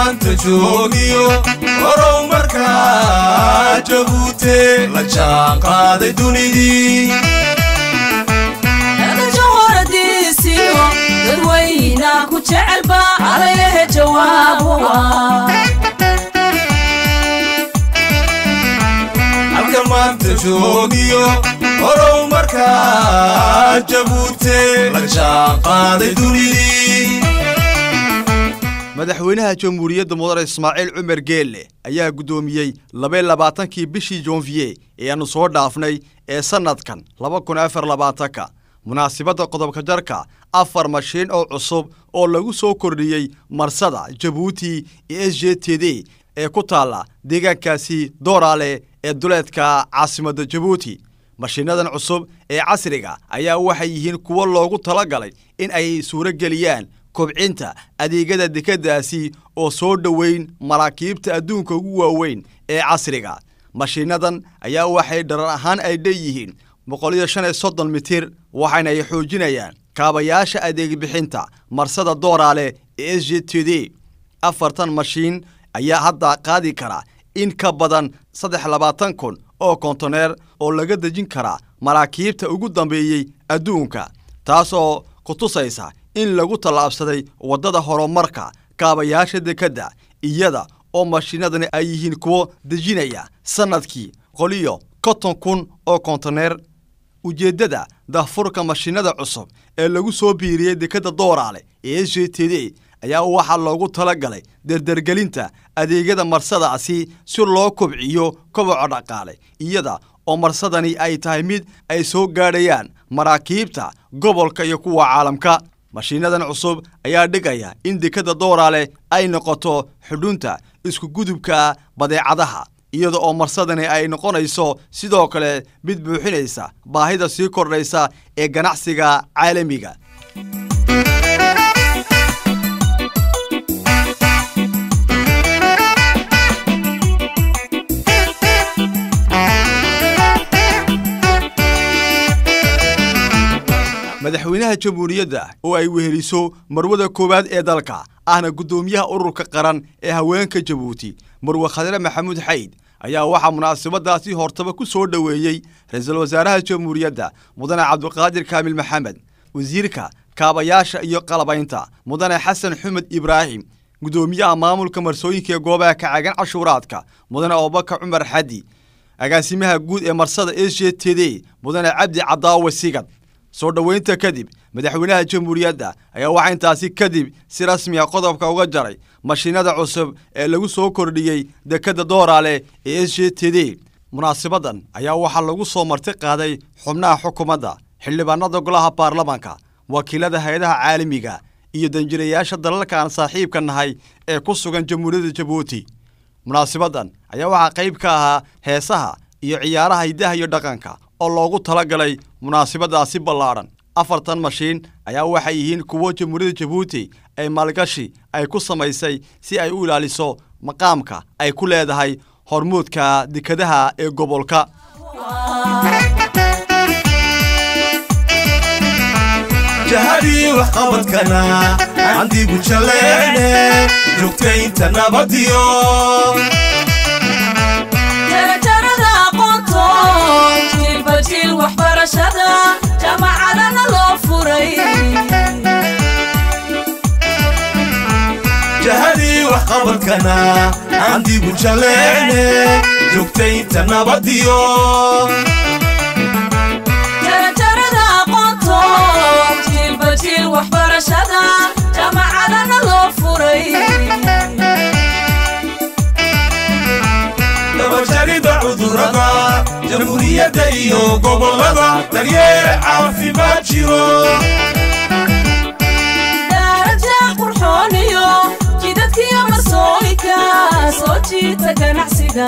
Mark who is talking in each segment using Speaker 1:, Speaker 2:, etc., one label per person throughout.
Speaker 1: maanta joogiyo horow markaa jabuute la jaan qaaday dunidii
Speaker 2: horadiisiyo dadweyna ku jecelba alayahe jawaabuwa
Speaker 1: halka maanta joogiyo horow markaa jabuute la jaan qaaday dunidii
Speaker 3: madaxweynaha jamhuuriyadda mudane ismaaciil cumar geelle ayaa guddoomiyey labay labaatankii bishii joonfiye ee aannu soo dhaafnay ee sannadkan laba kun afar labaatanka munaasibadda qodobka jarka afar mashiin oo cusub oo lagu soo kordhiyey marsada jabuuti iyo s j t d ee ku taalla deegaankaasi dooraale ee duleedka caasimadda jabuuti mashiinadan cusub ee casriga ayaa waxay yihiin kuwo loogu talagalay in ay suuro geliyaan kobcinta adeegyada dekeddaasi oo soo dhoweyn maraakiibta adduunka ugu waaweyn ee casriga mashiinadan ayaa waxay dharar ahaan ay dheeyihiin boqol iyo shan iyo soddon mitir waxayna ay xoojinayaan kaabayaasha adeegbixinta marsada dooraale ee s j t d afartan mashiin ayaa hadda qaadi kara in ka badan saddex labaatan kun oo kontoneer oo laga dejin karaa maraakiibta ugu dambeeyey adduunka taasoo ku tusaysa in lagu tallaabsaday waddada horumarka kaabayaasha dekedda iyada oo mashiinadani ay yihiin kuwo dejinaya sannadkii qoliyo konton kun oo kontoneer ujeeddada dahfurka mashiinada cusub ee lagu soo biiriyey dekedda dooraale ee s j t d ayaa waxaa loogu tala galay derdergelinta adeegyada marsadaasi si loo kobciyo koboca dhaqaale iyada oo marsadani ay tahay mid ay soo gaadhayaan maraakiibta gobolka iyo kuwa caalamka mashiinadan cusub ayaa dhigaya in dekedda dooraale ay noqoto xudhunta iskugudubka badeecadaha iyada oo marsadani ay noqonayso sidoo kale mid buuxinaysa baahida sii kordhaysa ee ganacsiga caalamiga madaxweynaha jamhuuriyadda oo ay weheliso marwada koowaad ee dalka ahna guddoomiyaha ururka qaran ee haweenka jabuuti marwe khadre maxamuud xayd ayaa waxaa munaasabadaasi hortaba ku soo dhoweeyey ra-iisul wasaaraha jamhuuriyadda mudane cabdiqaadir kaamil maxamed wasiirka kaabayaasha iyo qalabaynta mudane xasan xumed ibraahim guddoomiyaha maamulka marsooyinka ee goobaha kacagan cashuuraadka mudane abubakar cumar xadi agaasimaha guud ee marsada s j t d mudane cabdi cadaawe sigad soo dhoweynta kadib madaxweynaha jamhuuriyadda ayaa waxaa intaasi kadib si rasmiya qodobka uga jaray mashiinada cusub ee lagu soo kordhiyey dekedda dooraale ee s j t d munaasabadan ayaa waxaa lagu soo marti qaaday xubnaha xukuumadda xildhibaanada golaha baarlamanka wakiilada hay-adaha caalamiga iyo danjirayaasha dalalka aan saaxiibka nahay ee ku sugan jamhuuriyadda jabuuti munaasabadan ayaa waxaa qayb ka ahaa heesaha iyo ciyaaraha hiddaha iyo dhaqanka oo loogu tala galay munaasabadaasi ballaadhan afartan mashiin ayaa waxay yihiin kuwo jamhuuriyadda jabuuti ay maalgashi ay ku samaysay si ay u ilaaliso maqaamka ay ku leedahay hormuudka dekadaha ee gobolka
Speaker 1: jahadii waxqabadkana candigu jaleene joogtaynta nabadiyo
Speaker 2: jarajarada aqoonto jiilba jiil waxbarashada jaamacadana loo furay
Speaker 1: jahadii waxqabadkana candigu jaleene joogtaynta nabadiyo
Speaker 2: jarajarada aqoonto jiilba jiil waxbarashada jaamacadana loo furay
Speaker 1: dabajarida cudurada jamhuuriyadda iyo gobolada daryeel caafimaad jiro
Speaker 2: daraja qurxooniyo jidadkiyo marsooyinka soo jiita ganacsiga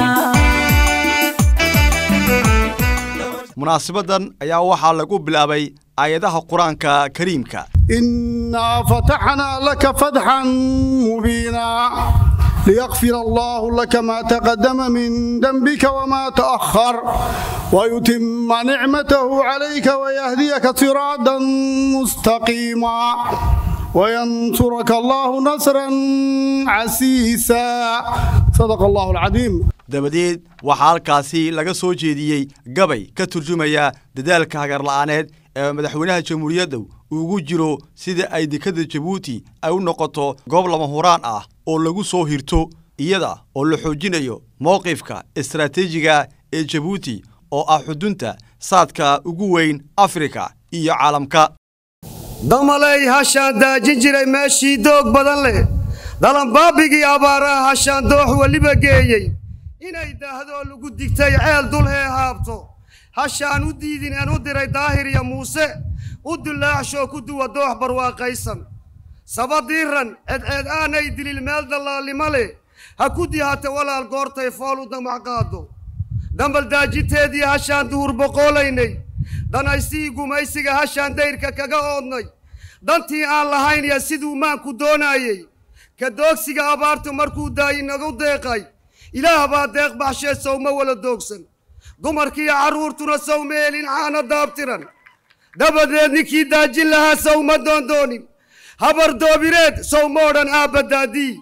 Speaker 3: munaasabadan ayaa waxaa lagu bilaabay aayadaha qur-aanka kariimka
Speaker 4: إنا فتحنا لك فتحا مبينا ليغفر الله لك ما تقدم من ذنبك وما تأخر ويتم نعمته عليك ويهديك صراطا مستقيما وينصرك الله نصرا عسيسا صدق الله العظيم
Speaker 3: dabadeed waxaa halkaasi laga soo jeediyey gabay ka turjumaya dadaalka hagarla'aaneed ee madaxweynaha jamhuuriyadda ugu jiro sida ay dekadda jabuuti ay u noqoto goob lama huraan ah oo lagu soo hirto iyada oo la xoojinayo mowqifka istaraatiijiga ee jabuuti oo ah xudunta saadka ugu weyn afrika iyo caalamka
Speaker 5: damaley hashaan daajin jiray meeshii doog badan leh dalanbaabigii abaaraha hashaan doox weliba geeyey inay daahdoo lagu digtay ceel dulhee haabto hashaan u diidin aan u diray daahir iyo muuse u dulaaxshoo ku duwa doox barwaaqaysan sabadiiran cedceed aanay dilil meel dallaalnimo leh ha ku dihata walaal goortay fool u damac qaado dambal daajinteedii hashaan duhur boqoolaynay danaystii gumaysiga hashaan dayrka kaga oodnay dantii aan lahayn iyo siduu maanku doonaayey ka doogsiga abaartu markuu daayi nagu deeqay ilaah baa deeq baxshee sowma wala doogsan dumarkiiyo carruurtuna sowma helin caana daabtiran dabadeed ninkii daajin lahaa sowma doondoonin habar doobireed sowma odhan aabba daadii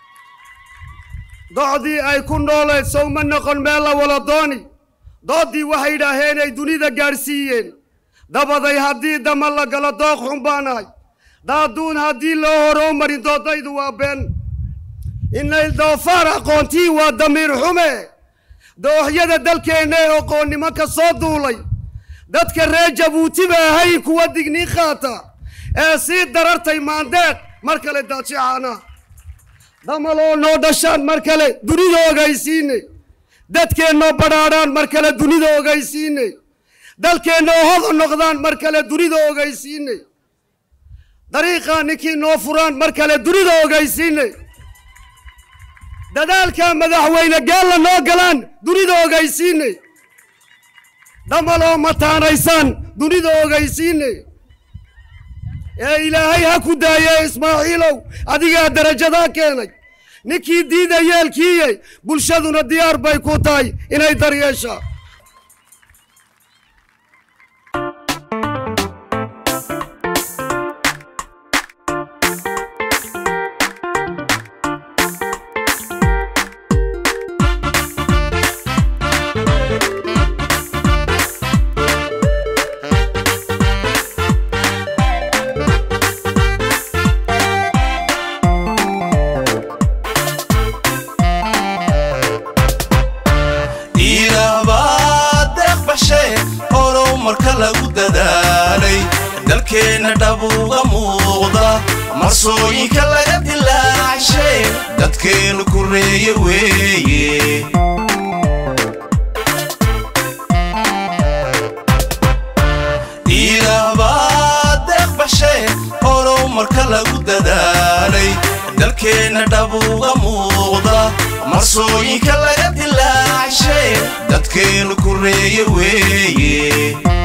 Speaker 5: docdii ay ku noolayd sowma noqon meel la wala dooni dooddii waxay idhaaheenay dunida gaadhsiiyeen dabaday haddii dama la galo dooq xun baanahay daaduun haddii loo horou marin doodaydu waa been inayl doofaar aqoontii waa damiir xume dooxyada dalkeenna ee oqoonnimo ka soo duulay dadka reer jabuuti ba ahayn kuwa digniin qaata ee sii darartay maandeeq mar kale daajicaana damaloo noo dhashaan mar kale dunida ogaysiine dadkeennoo badhaadhaan mar kale dunida ogaysiine dalkeennoo hoda noqdaan mar kale dunida ogaysiine dariiqaa ninkii noo furaan mar kale dunida ogaysiine dadaalkaa madaxweyne gaalla noo galaan dunida ogaysiine damaloo mataanaysaan dunida ogaysiine ee ilaahay ha ku daaye ismaaciilow adigaa darajadaa keenay ninkii diida yeelkiiye bulshaduna diyaar bay ku tahay inay daryeeshaa
Speaker 1: ilaah baa deeq bashe horow marka lagu dadaalay dalkeenna dhabuuga muuqda marsooyinka laga dilaacshay dadkeennu kureeye weeye ilaah baa deeq bashe horow marka lagu dadaalay dalkeenna dhabuuga muuqda marsooyinka laga dilaacshay dadkeennu kureeye weeye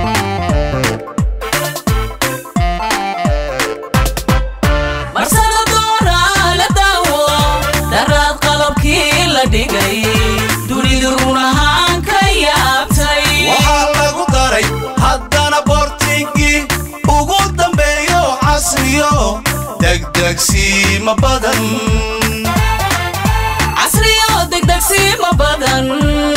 Speaker 2: marsada doonaa la daawo daraad qalabkii la dhigay dunidu run ahaan ka yaabtay
Speaker 1: waxaa lagu daray haddana boortinkii ugu dambeeyo casriyo degdegsiima badan
Speaker 2: casriyo degdegsiima badan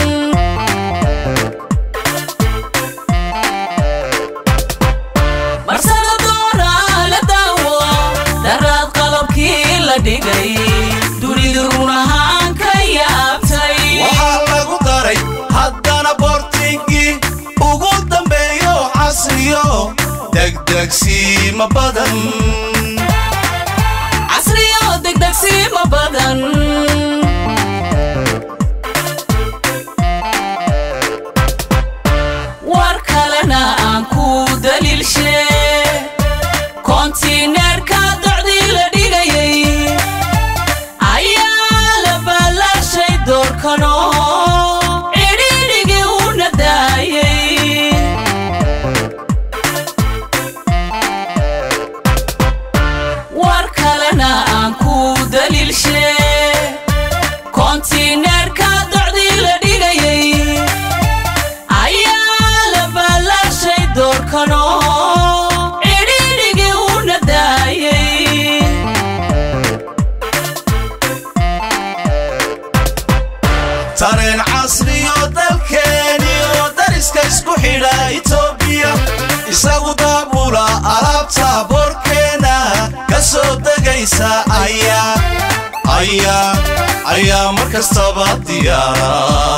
Speaker 2: marsada doonaa la daawo daraad qalabkii la dhigay dunidu run ahaan ka yaabtay
Speaker 1: waxaa lagu daray haddana boortinkii ugu dambeeyo casriyo degdegsiima badan
Speaker 2: casriyo degdegsiima badan war kalena aan ku daliilshe kontineerka docdii la dhigayay ayaa la ballaashay doorkano cidhiidhigii u nadaayay war kalena aan ku daliilshe kontineerka docdii la dhigayay ayaa la ballaashay doorkano cidhiidhigii u nadaayay
Speaker 1: degaysa ayaa ayaa ayaa mar kastaba diyaara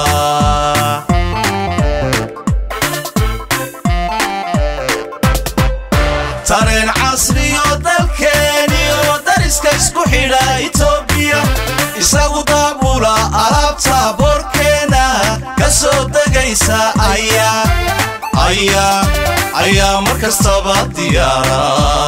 Speaker 1: tareen casriyo dalkeeniyo dariska isku xidha itoobiya isagu daabula alaabta boorkeena ka soo degaysa ayaa ayaa ayaa mar kastaba diyaara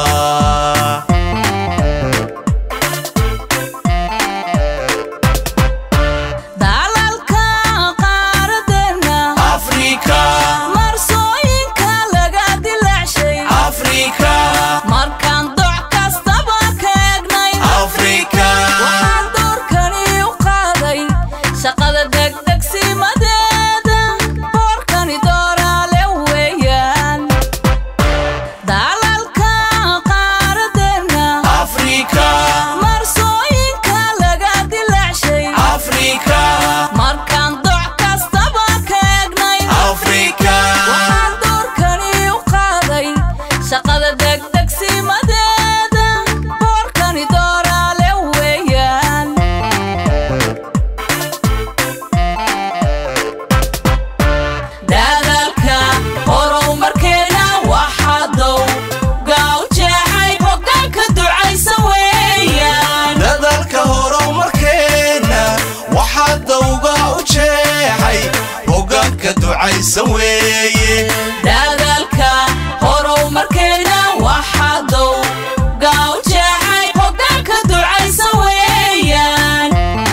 Speaker 2: dalalka qaaradeena
Speaker 1: afrika
Speaker 2: marsooyinka laga dilaacshay
Speaker 1: afrika
Speaker 2: markaan doc kastaba ka egnay
Speaker 1: afrika
Speaker 2: waxaan doorkani u qaaday shaqada degdegsimadeeda boorkani dooraale weeyaan dalalka qaaradeena
Speaker 1: afrika
Speaker 2: marsooyinka laga dilaacshay
Speaker 1: afrika
Speaker 2: markaan doc kastaba ka egnay
Speaker 1: afrika
Speaker 2: waxaan doorkani u qaaday shaqada degdegsimadeeda boorkani dooraale weeyaan dadaalka horumarkeena waxaa dow gaaw jeexay hoggaanka ducaysa weeyaan
Speaker 1: dadalka horumarkeenna waxaa dawga u jeexay hoggaanka ducaysan weeye
Speaker 2: dadaalka horumarkeena waxaa dow gaaw jeexay hoggaanka ducaysa weeyaan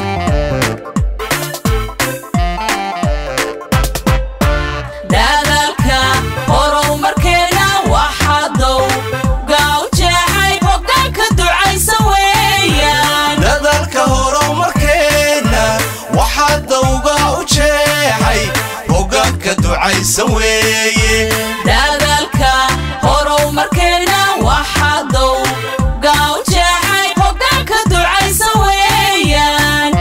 Speaker 2: dadaalka horumarkeena waxaa dow gaaw jeexay hoggaanka ducaysa weeyaan
Speaker 1: dadalka horumarkeenna waxaa dawga u jeexay hoggaanka ducaysan weeye
Speaker 2: dadaalka horumarkeena waxaa dow gaaw jeexay hoggaanka ducaysa weeyaan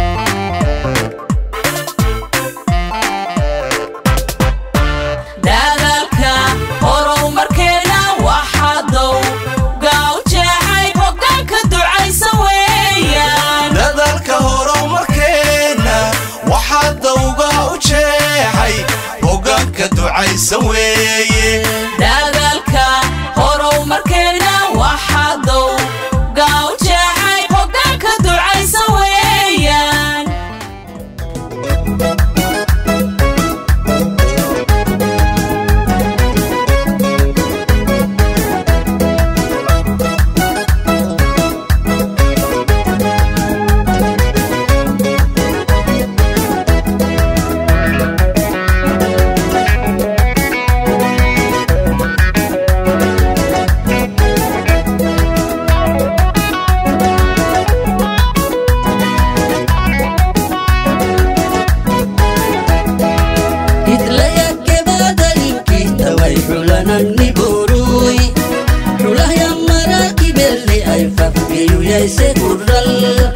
Speaker 2: dadaalka horumarkeena waxaa dow gaaw jeexay hoggaanka ducaysa weeyaan
Speaker 1: dadalka horumarkeenna waxaa dawga u jeexay hoggaanka ducaysan weeye
Speaker 2: dadaalka horumarkeena waxaa dow gaaw jeexay hoggaanka ducaysa weeyaan
Speaker 6: way xulananni boruy xulahya maraakibelli ay fafgeyuyayse kurral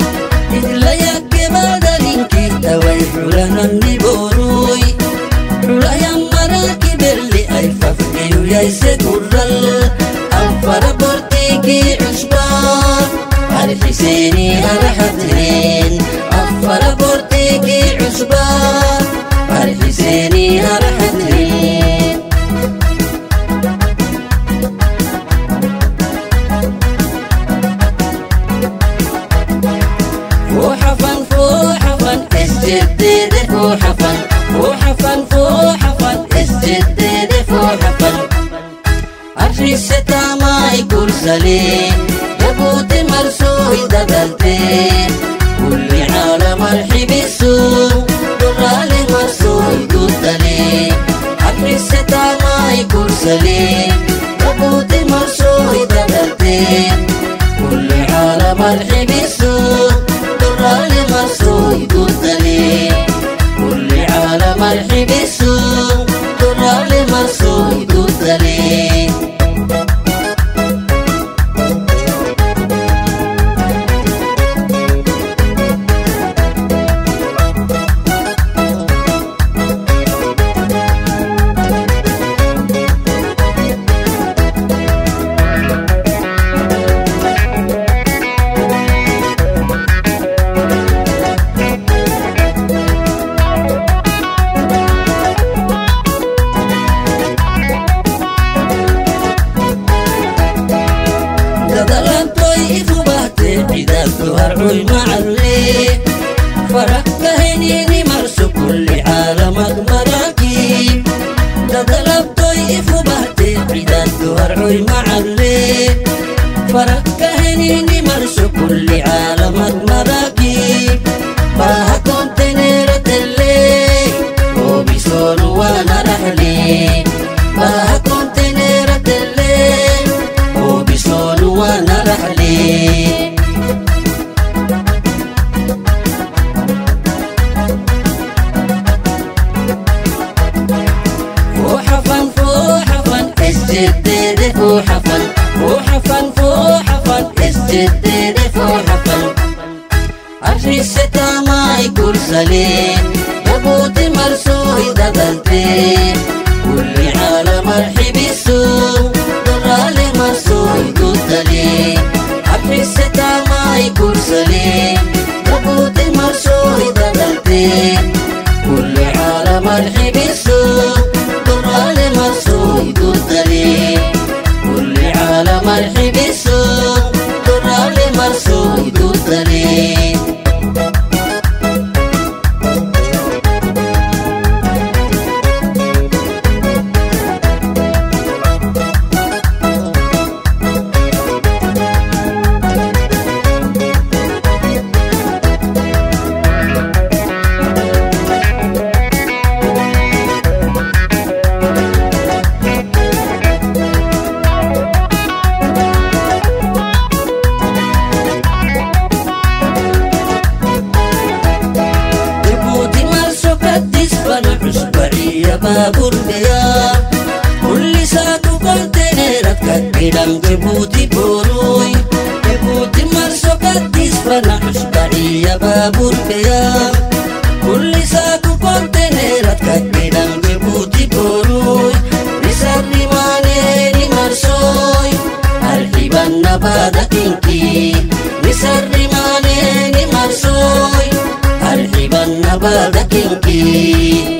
Speaker 6: idlayakebadalinkiita way xulananni boruy xulahya maraakibelli ay fafgeyuyayse kurral anfara bortiikii cusbaa arxiseeni araxatireen afara bortiikii cusbaa arxiseeni araxatireen فوحفن فوحفن اسجدد فوحفن فوحفن فوحفن اسجدد فوحفن عرشي الستامة يكون سليم يبوت مرسوي دبلتي كل عالم الحب السوق درالي مرسوي قلتلي عرشي الستامة يكون سليم يبوت مرسوي دبلتي كل عالم الحب السوق درالي مرسوي قلتلي كل عالم الحب السوق درالي مرسوي قلتلي روي معلي فرق هنيني مرسو كل عالمك مراكي تضرب طيف وبهتي عداد روي معلي فرق هنيني مرسو كل عالمك مراكي باها كنت نيرة الليل وبيسون وانا رحلي باها كنت نيرة الليل وبيسون وانا رحلي فوحفن فوحفن الجديد فوحفن فوحفن فوحفن الجديد فوحفن الريسة ما يكون سليم يبوت مرسوي ددلتي كل عالم مرحب السوق درالي مرسوي ددلي الريسة ما يكون سليم يبوت مرسوي ددلتي كل عالم مرحب السوق درالي مرسوي ددلي كل عالم مرحب السوق درالي مرسوي ددلي يبوتي مرسو كدس فنحس بعية بابور ديار كل ساكو كونتينيرات كدلم جيبوتي بوروي يبوتي مرسو كدس فنحس بعية بابور ديار كل ساكو كونتينيرات كدلم جيبوتي بوروي نسري مانيني مرسوي الحبان نبادا كينكي نسري مانيني مرسوي الحبان نبادا كينكي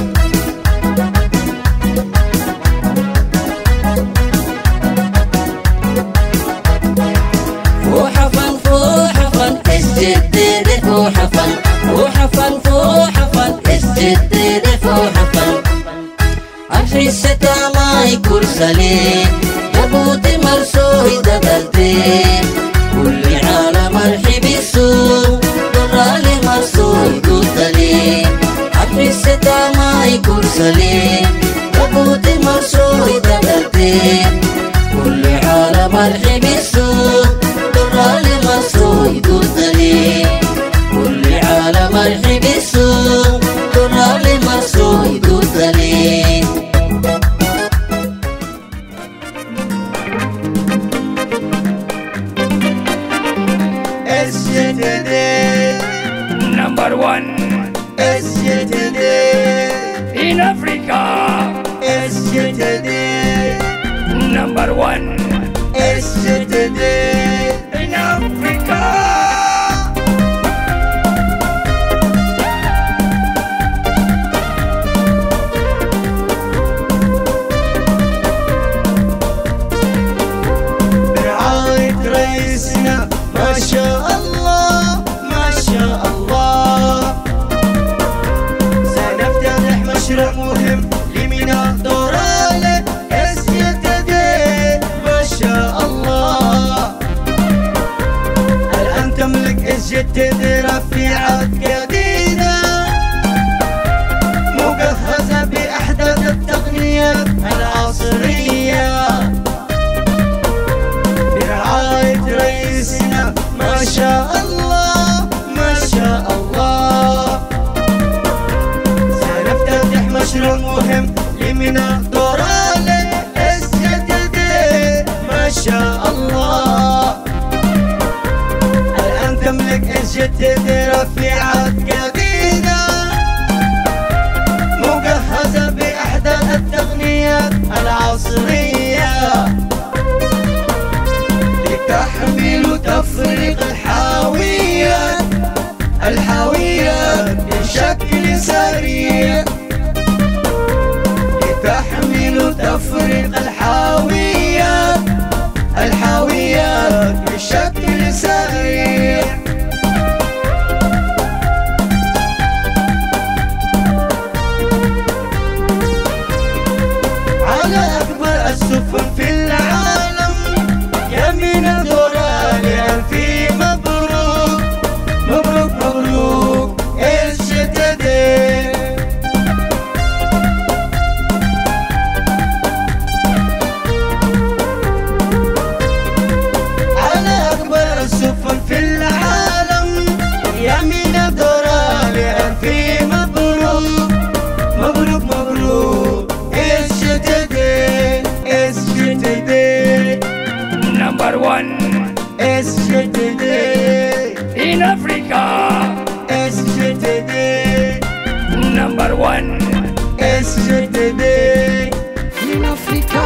Speaker 6: فوحفن فوحفن الجديد فوحفن فوحفن فوحفن الجديد فوحفن الحسة ما يكون سليم يبوت مرسوي دبلتي كل عالم مرحب السوق درالي مرسوي دودلي الحسة ما يكون سليم يبوت مرسوي دبلتي كل عالم مرحب السوق درالي مرسوي دودلي كل عالم مرحب السوق درالي مرسوي دودلي
Speaker 1: SJTD
Speaker 7: Number one
Speaker 1: SJTD
Speaker 7: in Africa.
Speaker 1: SJTD
Speaker 7: Number one
Speaker 1: SJTD
Speaker 7: in Africa.
Speaker 1: برعاية رئيسنا ما شاء الله ما شاء الله سنفتتح مشروع مهم لميناء دورالة SJTD ما شاء الله الآن تملك SJTD رفيعات جديدة مجهزة بأحدث التقنيات العصرية برعاية رئيسنا ما شاء الله ما شاء الله سنفتتح مشروع مهم لميناء دورالة SJTD ما شاء الله الآن تملك SJTD رفيعات جديدة مجهزة بأحدث التقنيات العصرية لتحمل وتفريق الحاويات الحاويات بشكل سريع لتحمل وتفريق الحاويات الحاويات بشكل سريع SGTD
Speaker 7: In Africa,
Speaker 1: SGTD
Speaker 7: number one.
Speaker 1: SGTD In Africa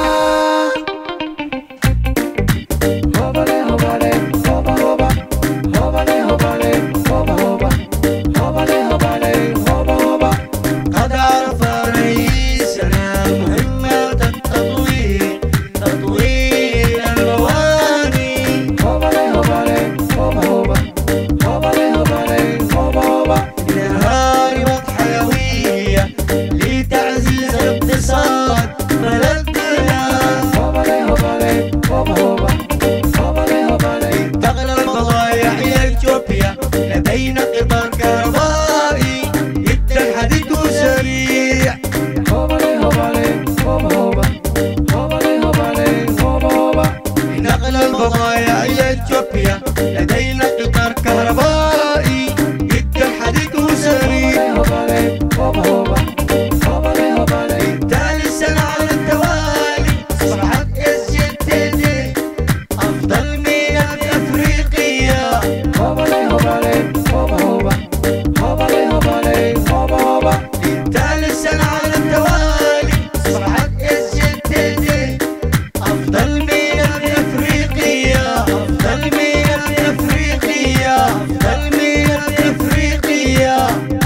Speaker 1: Hobale hobale hoba hoba Hobale hobale hoba hoba Hobale hobale hoba hoba قد عرف رئيسنا مهمة التطوير تطوير المواني هوبالي هوبالي هوبا هوبا هوبالي هوبالي هوبا هوبا لهاربة حيوية لتعزيز الاقتصاد بلدنا هوبالي هوبالي هوبا هوبا هوبالي هوبالي تغلى البضائع إلى إثيوبيا لدينا قطار كهربائي جدا حديث وسريع هوبالي هوبالي هوبا هوبا هوبالي هوبالي هوبا هوبا لنقل البضائع إلى إثيوبيا لدينا قطار كهربائي جدا حديث وسريع هوبالي هوبا هوبا هوبالي هوبالي ثالث سنة على التوالي أصبحت اس جي تي دي أفضل ميناء في أفريقيا هوبالي هوبالي هوبا هوبا هوبالي هوبالي هوبا هوبا ثالث سنة على التوالي أصبحت اس جي تي دي أفضل ميناء في أفريقيا أفضل ميناء في أفريقيا أفضل ميناء في أفريقيا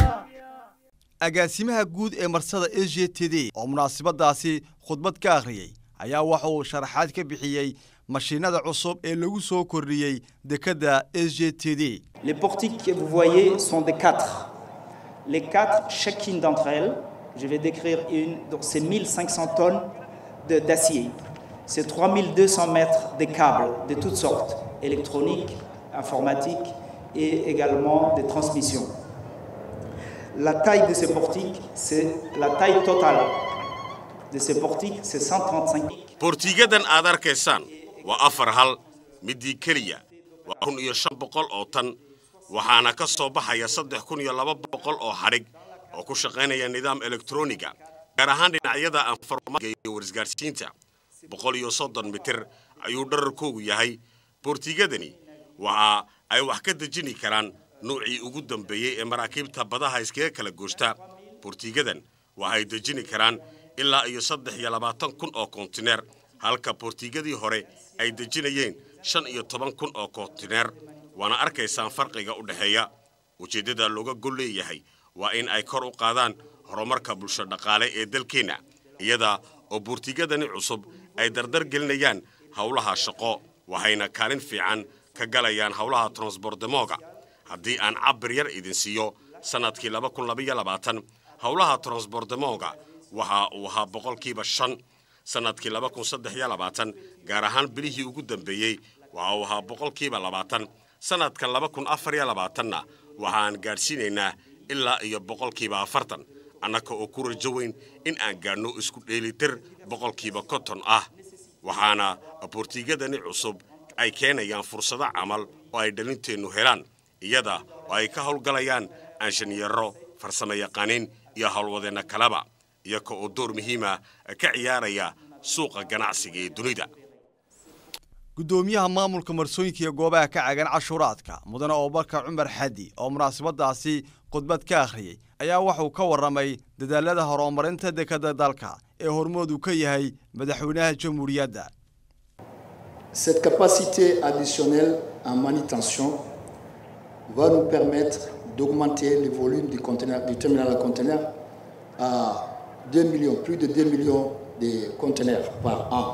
Speaker 3: agaasimaha guud ee marsada s j t d oo munaasabadaasi khudbad ka akhriyey ayaa waxa uu sharaxaad ka bixiyey mashiinada cusub ee lagu soo kordhiyey dekedda s j t d
Speaker 8: Les portiques que vous voyez sont des quatre. Les quatre, chacune d'entre elles, je vais décrire une, donc c'est 1500 tonnes de- d'acier. C'est 3200 mètres de câbles de toutes sortes, électroniques, informatiques et également des transmissions. La taille de ces portiques, c'est la taille totale de ces portiques, c'est 135
Speaker 9: boortiigadan aad arkaysaan waa afar hal midii keliya waa kun iyo shan boqol oo tan waxaana ka soo baxaya saddex kun iyo laba boqol oo hadhig oo ku shaqaynaya nidaam elektroniga gaar ahaan dhinacyada anfarmaaga iyo warisgaarsiinta boqol iyo soddon mitir ayuu dherarkoogu yahay boortiigadani waxa ay wax ka dejini karaan nuucii ugu dambeeyey ee maraakiibta badaha iskaga kala goosta boortiigadan waxay dejini karaan ilaa iyo saddex iyo labaatan kun oo kontineer halka boortiigadii hore ay dejinayeen shan iyo toban kun oo kontineer waana arkaysaan farqiga u dhexeeya ujeeddada looga gol leeyahay waa in ay kor u qaadaan horumarka bulsho dhaqaale ee dalkeenna iyada oo boortiigadani cusub ay dardar gelinayaan howlaha shaqo waxayna kaalin fiican ka galayaan howlaha transbordemoga haddii aan cabir yar idin siiyo sannadkii laba kun labaiyo labaatan howlaha transbordemoga waxa uu ahaa boqolkiiba shan sannadkii laba kun saddex iyo labaatan gaar ahaan bilihii ugu dambeeyey waxa uu ahaa boqolkiiba labaatan sannadkan laba kun afar iyo labaatanna waxaan gaadhsiinaynaa ilaa iyo boqolkiiba afartan annaka oo ku rajo weyn in aan gaadhno isku dheelitir boqolkiiba konton ah waxaana boortiigadani cusub ay keenayaan fursado camal oo ay dhalinteennu helaan iyada oo ay ka howlgalayaan aanshanyaro farsamo yaqaaniin iyo howlwadeenna kaleba iyaga oo door muhiima ka ciyaaraya suuqa ganacsiga ee dunida
Speaker 3: guddoomiyaha maamulka marsooyinka iyo goobaha ka cagan cashuuraadka mudane abubakar cumar xadi oo munaasabadaasi khudbad ka akhriyey ayaa wuxuu ka warramay dadaalada horumarinta dekedda dalka ee hormoodu ka yahay madaxweynaha jamhuuriyadda
Speaker 10: Cette capacité additionnelle en manutention va nous permettre d'augmenter le volume du, conteneur, du terminal à conteneurs à 2 millions, plus de 2 millions de conteneurs par an.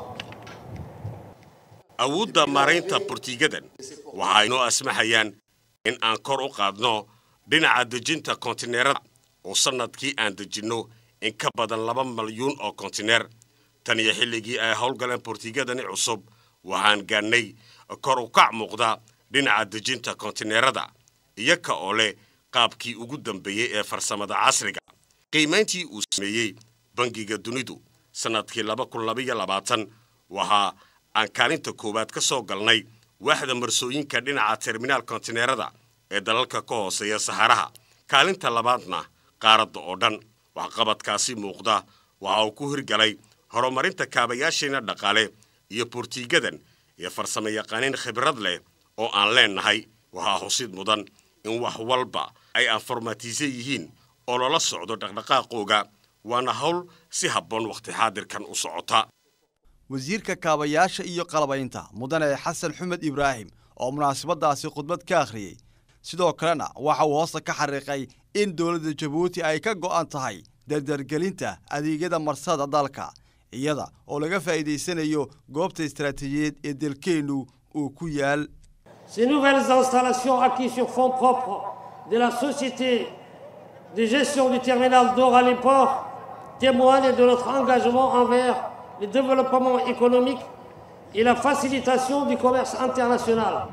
Speaker 9: awoodda maaraynta bortiigadan waxa ay noo asmaxayaan in aan kor u qaadno dhinaca dejinta kontineerada oo sannadkii aan dejinno in ka badan laba malyuun oo kontineer tan iyo xilligii ay howlgaleen bortiigadani cusub waxaan gaadhnay kor u kac muuqda dhinaca dejinta kontineerada iyaga oo leh qaabkii ugu dambeeyey ee farsamada casriga qiimayntii uu sameeyey bangiga dunidu sannadkii laba kun labaiyo labaatan waxaa aan kaalinta koowaad ka soo galnay waaxda marsooyinka dhinaca terminaal kontineerada ee dalalka ka hooseeya saharaha kaalinta labaadna qaaradda oo dhan waxqabadkaasi muuqda waxa uu ku hirgalay horumarinta kaabayaasheena dhaqaale iyo bortiigadan iyo farsamo yaqaaniin khibrad leh oo aan leennahay waxaa xusid mudan in wax walba ay anformatiisan yihiin oo lala socdo dhaqdhaqaaqooga waana hawl si habboon wakhti xaadirkan u socota
Speaker 3: wasiirka kaabayaasha iyo qalabaynta mudane xasan xumed ibraahim oo munaasabadaasi khudbad ka akhriyey sidoo kalena waxa uu hoosta ka xariiqay in dowladda jabuuti ay ka go'an tahay dardargelinta adeegyada marsada dalka iyada oo laga faa'iidaysanayo goobta istaraatiijiyeed ee dalkeennu uu ku yaal
Speaker 11: Ces nouvelles installations acquises sur fonds propres de la société de gestion du terminal d'or à l'import témoignent de notre engagement envers le développement économique et la facilitation du commerce international.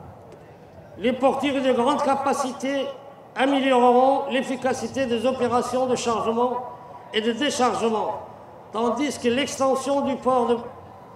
Speaker 11: Les portures de grande capacité amélioreront l'efficacité des opérations de chargement et de déchargement, tandis que l'extension du port de,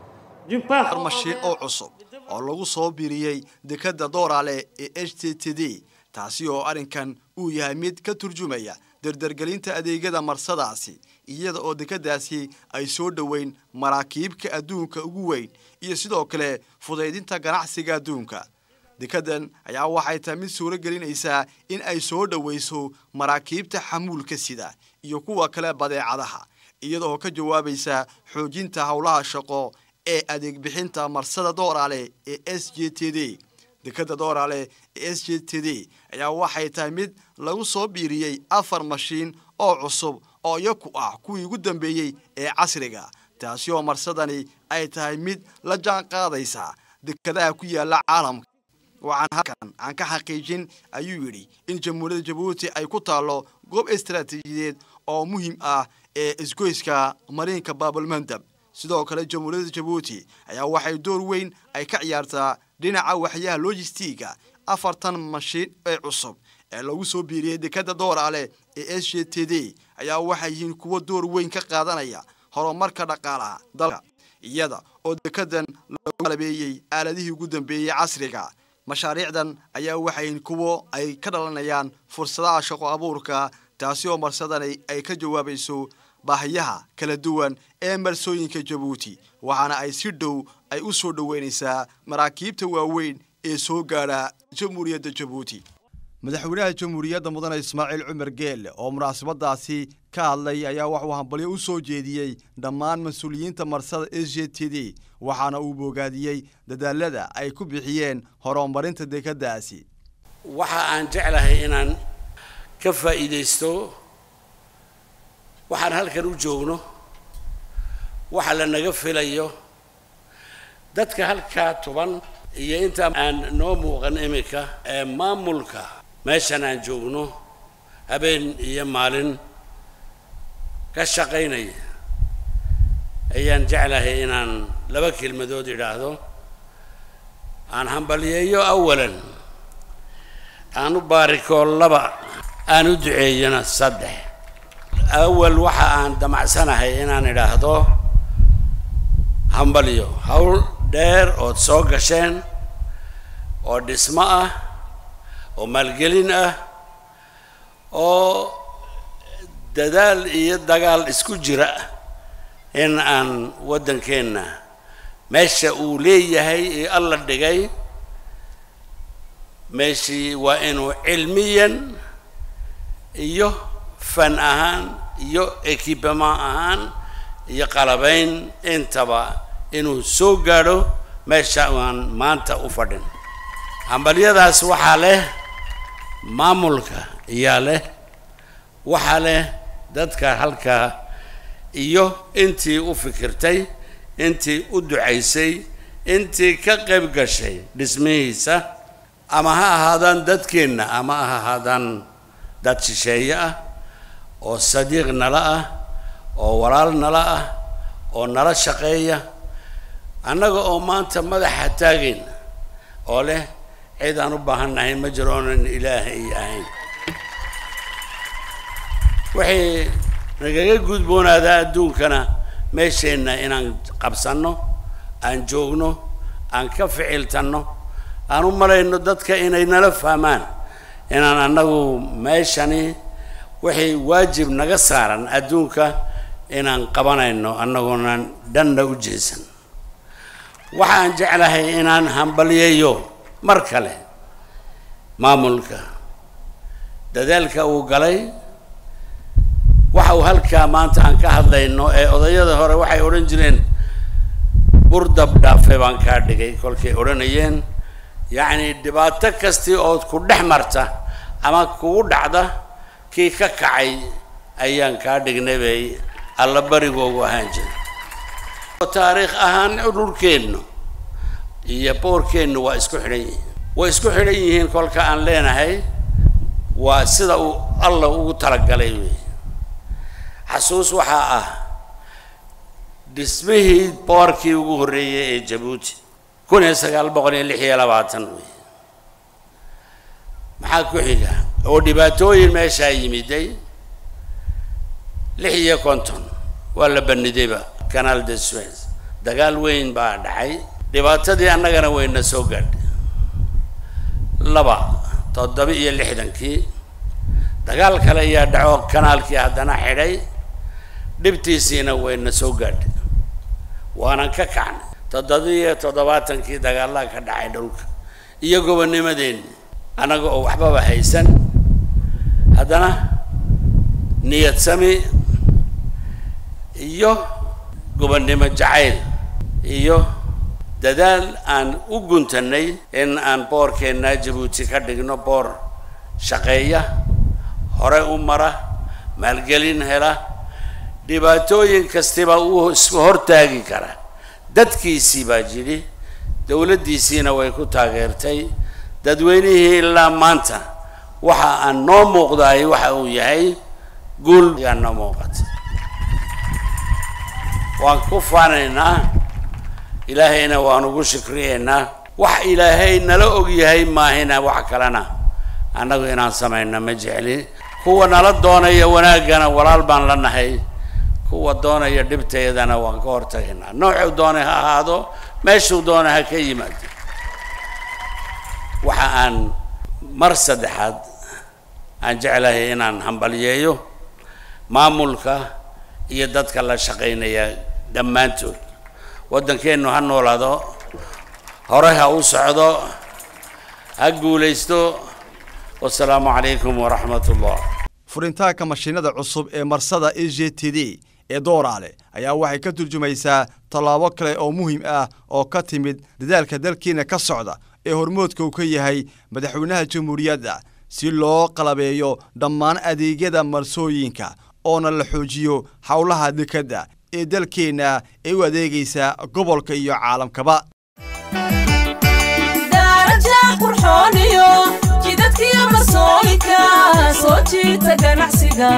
Speaker 11: du parc
Speaker 3: mashiin oo cusub oo lagu soo biiriyey dekadda doorale ee h t t d taasi oo arrinkan uu yahay mid ka turjumaya dardargelinta adeegyada marsadaasi iyada oo dekadaasi ay soo dhoweyn maraakiibka adduunka ugu weyn iyo sidoo kale fudaydinta ganacsiga adduunka dekadan ayaa waxay tahay mid suuro gelinaysaa in ay soo dhowayso maraakiibta xamuulka sida iyo kuwa kale badeecadaha iyadaoo ka jawaabaysa xoojinta howlaha shaqo ee adeeg bixinta marsada dooraale ee s j t d dekadda dooraale ee s j t d ayaa waxay tahay mid lagu soo biiriyey afar mashiin oo cusub oo iyaku ah kuwii ugu dambeeyey ee casriga taasi oo marsadani ay tahay mid la jaan qaadaysa dekadaha ku yaala caalamka waxaan halkan aan ka xaqiijin ayuu yidhi in jamhuuriyadda jabuuti ay ku taallo goob istaraatiijiyeed oo muhiim ah ee isgoyska mariinka baabalmandab sidoo kale jamhuuriyadda jabuuti ayaa waxay door weyn ay ka ciyaartaa dhinaca waxyaha logistiga afartan mashiin ee cusub ee lagu soo biiriyey dekadda dooraale ee s j t d ayaa waxay yihiin kuwo door weyn ka qaadanaya horumarka dhaqaalaha dalka iyada oo dekadan lagu qalabeeyey aaladihii ugu dambeeyey casriga mashaariicdan ayaa waxayn kuwo ay ka dhalanayaan fursadaha shaqo abuurka taasi oo marsadani ay ka jawaabayso baahiyaha kala duwan ee marsooyinka jabuuti waxaana ay si dhow ay u soo dhoweynaysaa maraakiibta waaweyn ee soo gaadha jamhuuriyadda jabuuti madaxweynaha jamhuuriyadda mudane ismaaciil cumar geelle oo munaasabadaasi ka hadlay ayaa waxuu hambalyo u soo jeediyey dhammaan mas-uuliyiinta marsada s j t d waxaana uu boogaadiyey dadaalada ay ku bixiyeen horumarinta dekadaasi
Speaker 12: waxa aan jeclahay inaan ka faa'iidaysto waxaan halkan u joogno waxa la naga filayo dadka halkaa tuban iyo inta aan noo muuqan iminka ee maamulka meeshan aan joogno habeen iyo maalin ka shaqaynaya ayaan jeclahay inaan laba kelmadood idhaahdo aan hambaliyeeyo awalan aan u baarikoo laba aan u duceeyona saddex awal waxa aan damacsanahay inaan idhaahdo hambalyo hawl dheer ood soo gasheen oo dhismo ah oo maalgelin ah oo dadaal iyo dagaal isku jira in aan waddankeenna meesha uu leeyahay ee alla dhigay meeshii waa inuu cilmiyan iyo fan ahaan iyo equipement ahaan iyo qalabayn intaba inuu soo gaadho meesha aan maanta u fadhin hambalyadaas waxaa leh maamulka iyaa leh waxaa leh dadka halkaa iyo intii u fikirtay intii u ducaysay intii ka qayb gashay dhismihiisa ama ha ahaadaan dadkeenna ama ha ahaadaan dad shisheeye ah oo sadiiq nala ah oo walaal nala ah oo nala shaqeeya annaga oo maanta madaxa taagayn oo leh cid aan u baahannahay ma jiro oonan ilaahay ahayn waxay nagaga gudboonaadaa adduunkana meesheenna inaan qabsanno aan joogno aan ka ficiltanno aan u malayno dadka inay nala fahmaan inaan annagu meeshani waxay waajib naga saaran adduunka inaan qabanayno annagoonan dhanna u jeesan waxaan jeclahay inaan hambalyeeyo mar kale maamulka dadaalka uu galay waxa uu halkaa maanta aan ka hadlayno ee odayada hore waxay odhan jireen burdab dhaafe baan kaa dhigay kolkay odhanayeen yacni dhibaato kastii ood ku dhex marta ama kugu dhacda kii ka kacay ayaan kaa dhignay bay alla barigoogu ahaan jiray taariikh ahaan dhulkeennu iyo boorkeennu waa isku xidhan yihiin way isku xidhan yihiin kolka aan leenahay waa sida uu alla ugu talagalay wey xasuus waxaa ah dhismihii boorkii ugu horreeyey ee jabuuti kun iyo sagaal boqol iyo lix iyo labaatan wey maxaa ku xiga oo dhibaatooyin meeshaa yimiday lix iyo konton waa la banidayba canal de suez dagaal weyn baa dhacay dhibaatadii annagana wayna soo gaadhay laba toddoba iyo lixdankii dagaal kale ayaa dhaco kanaalkii haddana xidhay dhibtiisiina wayna soo gaadhay waanan ka kacnay toddoba iyo toddobaatankii dagaallaa ka dhacay dhulka iyo gobonnimadeenni annaga oo waxbaba haysan haddana niyad sami iyo gobonnimo jacayl iyo dadaal aan u guntannay in aan boorkeenna jabuuti ka dhigno boor shaqeeya hore u mara maalgelin hela dhibaatooyin kastiba uu isku hortaagi kara dadkiisii baa jidhi dowladdiisiina way ku taageertay dadweynihii ilaa maanta waxa aan noo muuqdaay waxa uu yahay guul ayaa noo muuqata waan ku faanaynaa ilaahayna waan ugu shukriyeynaa wax ilaahay nala og yahay maahina wax kalena annagu inaan samayno ma jecli kuwa nala doonaya wanaaggana walaal baan la nahay kuwa doonaya dhibteedana waan ka hortagaynaa noocuu doonay ha ahaado meeshuu doona ha ka yimaado waxa aan mar saddexaad aan jeclahay inaan hambalyeeyo maamulka iyo dadka la shaqaynaya dhammaantood waddankeennu ha noolaado hore ha u socdo ha guulaysto wasalaamu calaykum waraxmat ullah
Speaker 3: furintaanka mashiinada cusub ee marsada e j t d ee dooraale ayaa waxay ka turjumaysaa tallaabo kale oo muhiim ah oo ka timid dadaalka dalkiina ka socda ee hormoodka uu ka yahay madaxweynaha jamhuuriyadda si loo qalabeeyo dhammaan adeegyada marsooyinka oona la xoojiyo howlaha dekadda ee dalkeenna ee u adeegaysa gobolka iyo caalamkaba
Speaker 2: daraja qurxooniyo jidadkiyo marsooyinka soo jiita ganacsiga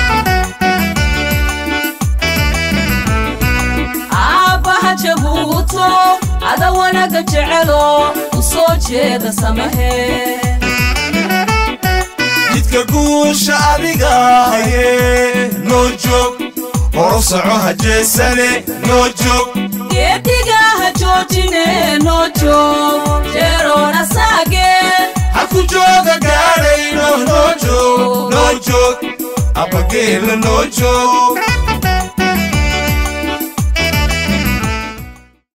Speaker 2: aabbaha jabuuto ada wanaga jecelo u soo jeeda samahe
Speaker 1: jidka guusha adiga haye noo joog horo soco ha jeesane noo joog
Speaker 2: geediga ha joojine noo joog jeeroona saage
Speaker 1: haku jooga gaadhayno noo joog noo joog abbageela noo joog